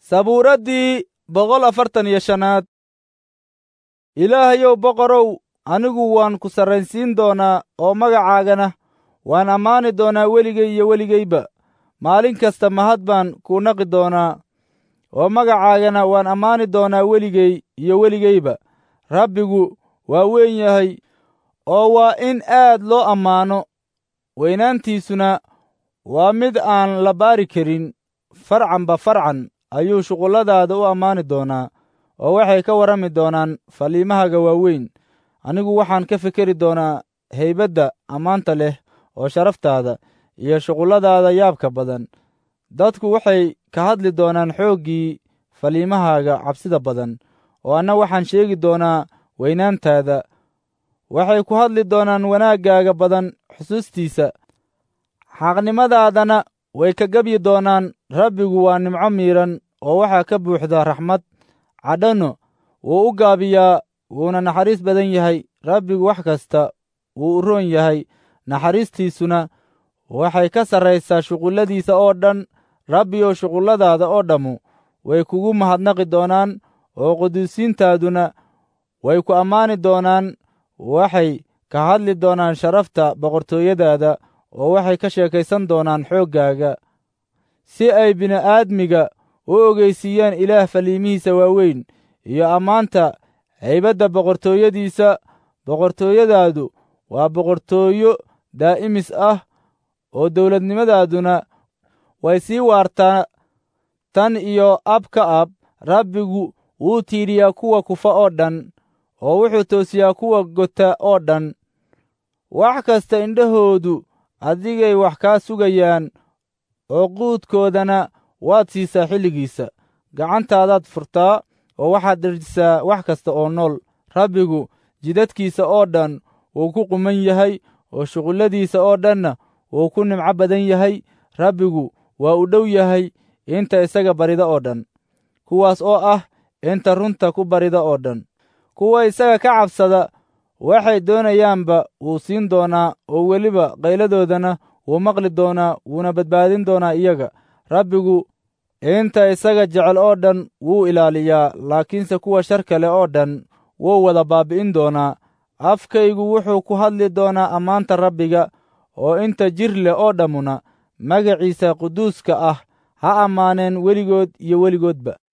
sabuuraddii boqol afartan iyo shanaad ilaahayow boqorow anigu waan ku sarraynsiin doonaa oo magacaagana waan ammaani doonaa weligay iyo weligayba maalin kasta mahad baan kuu naqi doonaa oo magacaagana waan ammaani doonaa weligay iyo weligayba rabbigu waa weyn yahay oo waa in aad loo ammaano weynaantiisuna waa mid aan la baari karin farcanba farcan ayuu shuqulladaada u ammaani doonaa oo waxay ka warrami doonaan faliimahaaga waaweyn anigu waxaan ka fikeri doonaa haybadda ammaanta leh oo sharaftaada iyo shuqulladaada yaabka badan dadku waxay ka hadli doonaan xooggii faliimahaaga cabsida badan oo anna waxaan sheegi doonaa weynaantaada waxay ku hadli doonaan wanaaggaaga badan xusuustiisa xaqnimadaadana way ka gebyi doonaan rabbigu waa nimco miidhan oo waxaa ka buuxda raxmad cadhano wuu u gaabiyaa wuuna naxariis badan yahay rabbigu wax kasta wuu u roon yahay naxariistiisuna waxay ka sarraysaa shuqulladiisa oo dhan rabbiyow shuqulladaada oo dhammu way kugu mahadnaqi doonaan oo quduusiintaaduna way ku ammaani doonaan waxay ka hadli doonaan sharafta boqortooyadaada oo waxay ka sheekaysan doonaan xooggaaga si ay bini'aadmiga u ogeysiiyaan ilaah faliimihiisa waaweyn iyo ammaanta haybadda boqortooyadiisa boqortooyadaadu waa boqortooyo daa'imis ah oo dawladnimadaaduna way sii waartaa tan iyo ab ka ab rabbigu wuu tiidhiyaa kuwa kufa oo dhan oo wuxuu toosiyaa kuwa gota oo dhan wax kasta indhahoodu adigay wax kaa sugayaan oo quudkoodana waad siisaa xilligiisa gacantaadaad furtaa oo waxaad dherjisaa wax kasta oo nool rabbigu jidadkiisa oo dhan wuu ku quman yahay oo shuqulladiisa oo dhanna wuu ku nimco badan yahay rabbigu waa u dhow yahay inta isaga barida oo dhan kuwaas oo ah inta runta ku barida oo dhan kuwa isaga ka cabsada waxay doonayaanba wuu siin doonaa oo weliba qayladoodana wuu maqli doonaa wuuna badbaadin doonaa iyaga rabbigu inta isaga jecel oo dhan wuu ilaaliyaa laakiinse kuwa shar kale oo dhan wuu wada baabbi'in doonaa afkaygu wuxuu ku hadli doonaa ammaanta rabbiga oo inta jir leh oo dhammuna magaciisa quduuska ah ha ammaaneen weligood iyo weligoodba